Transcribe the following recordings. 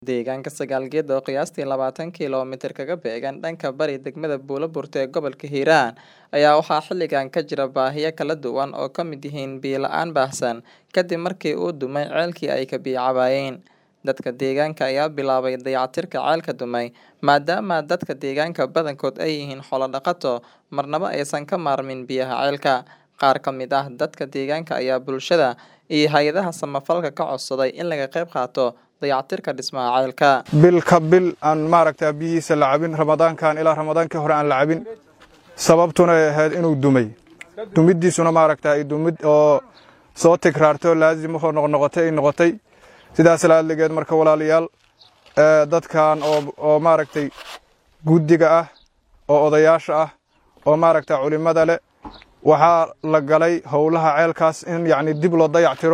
Deegaanka Sagaalgeed oo qiyaastii labaatan kiiloomitir kaga beegan dhanka bari degmada Buuloburti ee gobolka Hiiraan ayaa waxaa xilligan ka jira baahiyo kala duwan oo ka mid yihiin biyo la'aan baahsan kadib markii uu dumay ceelkii ay ka biyo cabaayeen. Dadka deegaanka ayaa bilaabay dayactirka ceelka dumay maadaama dadka deegaanka badankood ay yihiin xoolo dhaqato marnaba aysan ka maarmin biyaha ceelka. Qaar ka mid ah dadka deegaanka ayaa bulshada iyo hay'adaha samafalka ka codsaday in laga qayb qaato dayactirka dhismaha ceelka. bil ka bil aan maaragta biyihiisa la cabin ramadaankan ilaa ramadaankii hore aan la cabin sababtuna ay ahayd inuu dumay dumiddiisuna maaragta ay dumid oo soo tikraarto laazim oo noqnoqotay ay noqotay sidaas laadligeed marka walaalayaal ee dadkan oo oo maaragtay guddiga ah oo odayaasha ah oo maaragta culimada leh waxaa la galay howlaha ceelkaas in yacni dib loo dayactiro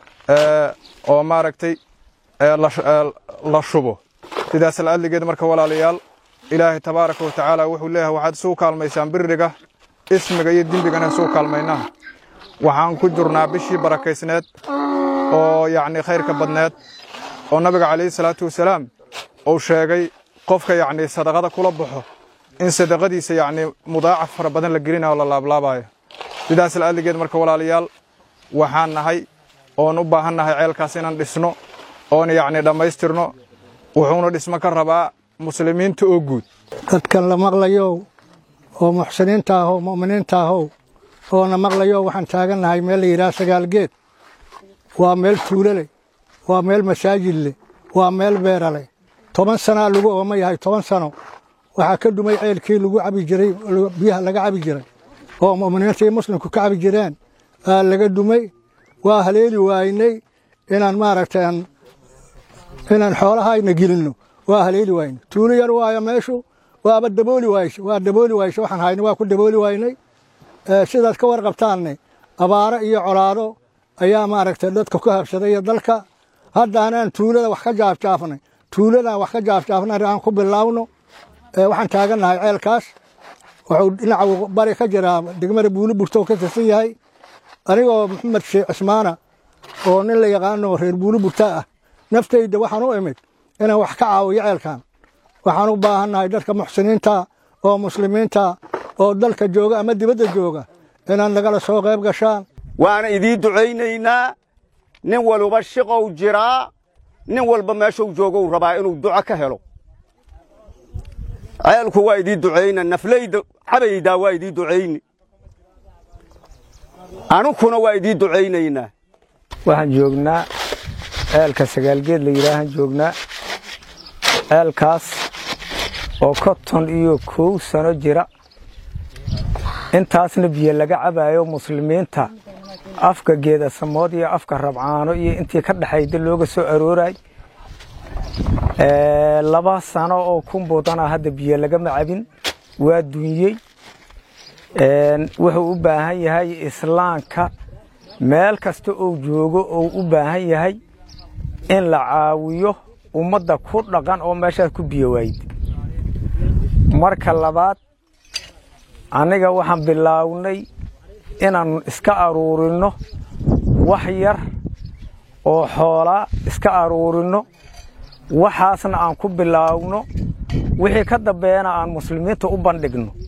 ee oo maaragtay ee la ee la shubo sidaas laadligeed marka walaalayaal ilaahay tabaaraka wa tacaala wuxuu leeyahay waxaad isugu kaalmaysaan biriga ismiga iyo dembigana isugu kaalmaynaa waxaan ku jirnaa bishii barakaysneed oo yacni khayrka badneed oo nabiga calayhi salaatu wasalaam uu sheegay qofka yacni sadaqada kula baxo in sadaqadiisa yacni mudaacaf fara badan la gelinayo oo la laablaabayo sidaas laadligeed marka walaalayaal waxaan nahay oon u baahan nahay ceelkaas inaan dhisno oon yacni dhammaystirno wuxuuna dhismo ka rabaa muslimiinta oo guud dadkan la maqlayow oo muxsiniinta ahow mu'miniinta ahow oona maqlayow waxaan taagannahay meel la yidhaha sagaalgeed waa meel tuulo leh waa meel masaajid leh waa meel beera leh toban sanaa lagu ooma yahay toban sano waxaa ka dhumay ceelkii lagu cabi jiray biyaha laga cabi jiray oo mu'miniinta iyo muslimku ka cabi jireen aa laga dhumay waa haleeli waaynay inaan maaragtay aan inaan xoolahayna gelinno waa haleeli waynay tuulo yar waayo meeshu waaba dabooli waayse waa dabooli waayse waxaan hayna waa ku dabooli waynay sidaad ka warqabtaanne abaaro iyo colaado ayaa maaragtay dadka ku habsaday iyo dalka haddaanaan tuulada wax ka jaafjaafnay tuuladaan wax ka jaafjaafnay aan ku bilaawno waxaan taagannahay ceelkaas wuxuu dhinaca bari ka jiraa degmada buuliburto ka tirsan yahay anigoo maxamed sheekh cismaana oo nin la yaqaano reer buuliburta ah naftayda waxaan u imid inaan wax ka caawiyo ceelkan waxaan u baahannahay dadka muxsiniinta oo muslimiinta oo dalka jooga ama dibadda jooga inaad nagala soo qayb gashaan waana idiin ducaynaynaa nin walba shiqow jiraa nin walba meeshuu joogou rabaa inuu duco ka helo ceelku waa idiin ducayna naflayda cabaydaa waa idiin ducayni anukuna waa idiin ducaynaynaa waxaan joognaa ceelka sagaalgeed la yidhaahaan joognaa ceelkaas oo konton iyo kow sano jira intaasna biyo laga cabaayo muslimiinta afka geedasamood iyo afka rabcaano iyo intii ka dhexayda looga soo arooray laba sano oo ku mudana hadda biyo lagama cabin waa dunyey wuxuu u baahan yahay islaamka meel kasta uu joogo uu u baahan yahay in la caawiyo ummadda ku dhaqan oo meeshaas ku biyo waayid marka labaad anniga waxaan bilaawnay inaan iska aruurinno wax yar oo xoolaa iska aruurinno waxaasna aan ku bilaawno wixii ka dambeeyana aan muslimiinta u bandhigno